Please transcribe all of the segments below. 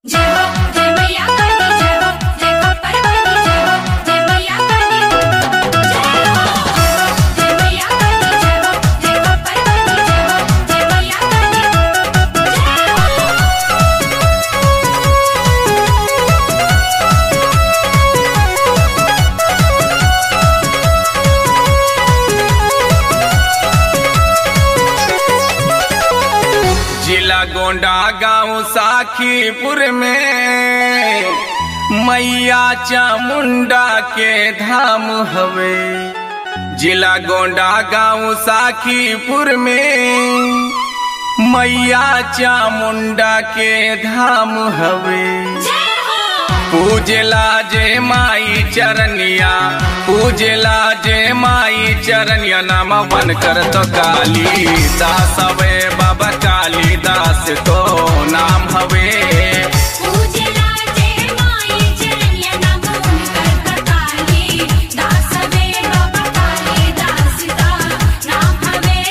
जय हो जय मैया काली जय हो जय खप्पर वाली जय हो जय मैया काली जय हो जय मैया काली जय हो जय खप्पर वाली जय हो जय मैया काली जय हो जिला गोंडा गांव साखीपुर में मैया चामुंडा के धाम हवे जिला गोंडा गांव साखीपुर में मैया चामुंडा के धाम हवे पूजला जे माई चरनिया पूजला जे माई चरनिया नाम बन कर तो काली दास हवे बाबा काली दास तो नाम हवे पूजला जय माई चरनिया नाम उनकर काली दास वे बाबा काली दास का नाम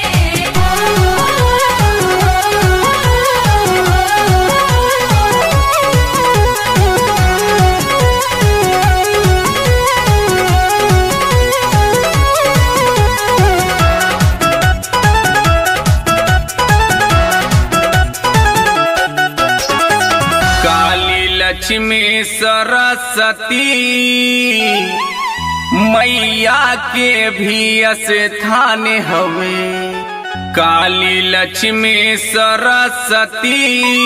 काली लक्ष्मी सरस्वती मैया के भी स्थान हवे काली लक्ष्मी सरस्वती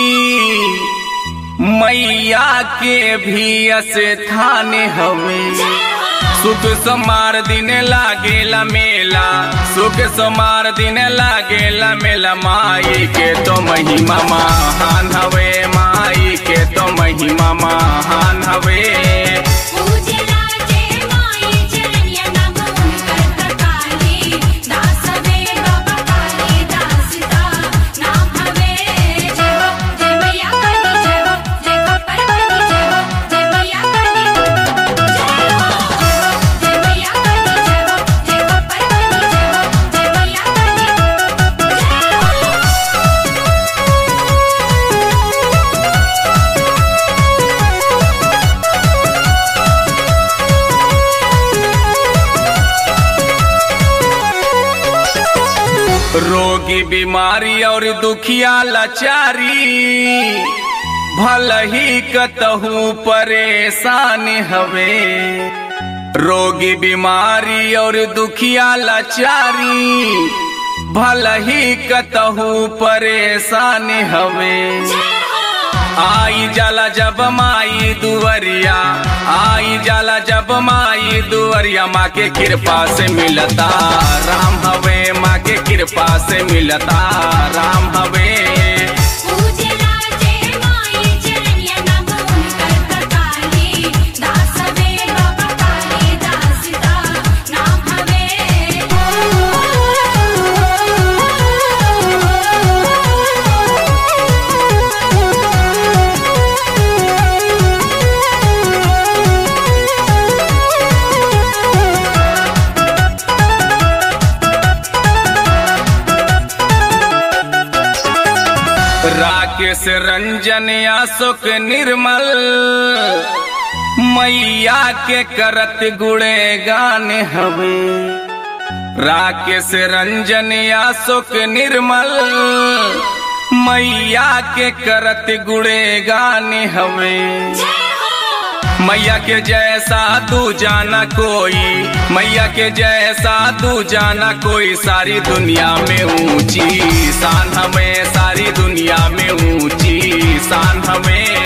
मैया के भी स्थान हवे सुख समार दिन लागेला मेला सुख समार दिन लागेला मेला माई के तो महिमा महान हवे माई के तो महिमा महान हवे पूजला जय माई चरनिया नाम उनकर काली दास वे बाबा काली दास का नाम हवे जय हो जय मैया काली जय हो जय खप्पर वाली जय हो जय मैया काली जय हो जय मैया काली जय हो जय खप्पर वाली जय हो जय मैया काली जय हो रोगी बीमारी और दुखिया लाचारी भल ही कतहू परेशान हवे रोगी बीमारी और दुखिया लाचारी भल ही कतहू परेशान हवे आई जाला जब माई दुवरिया आई जाला जब माई दुवरिया माँ के कृपा से मिलता राम हवे माँ के कृपा से मिलता राम हवे पूजला जय माई चरनिया नाम उनकर काली दास वे बाबा काली दास का नाम राकेश रंजन अशोक निर्मल मैया के करत गुड़े गान हवे राकेश रंजन अशोक निर्मल मैया के करत गुड़े गान हवे मैया के जैसा तू जाना कोई मैया के जैसा तू जाना कोई सारी दुनिया में ऊंची शान हमें सारी दुनिया में ऊंची शान हमें